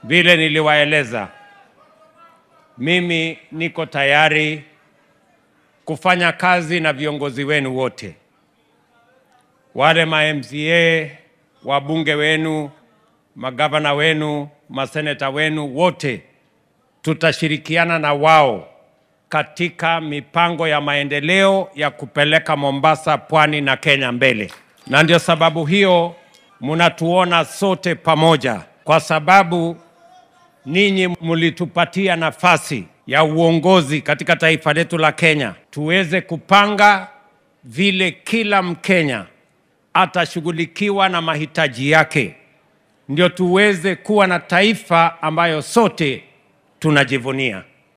Vile niliwaeleza, mimi niko tayari kufanya kazi na viongozi wenu wote, wale ma MCA, wabunge wenu, magavana wenu, maseneta wenu, wote tutashirikiana na wao katika mipango ya maendeleo ya kupeleka Mombasa, pwani na Kenya mbele. Na ndio sababu hiyo mnatuona sote pamoja, kwa sababu ninyi mlitupatia nafasi ya uongozi katika taifa letu la Kenya, tuweze kupanga vile kila Mkenya atashughulikiwa na mahitaji yake, ndio tuweze kuwa na taifa ambayo sote tunajivunia.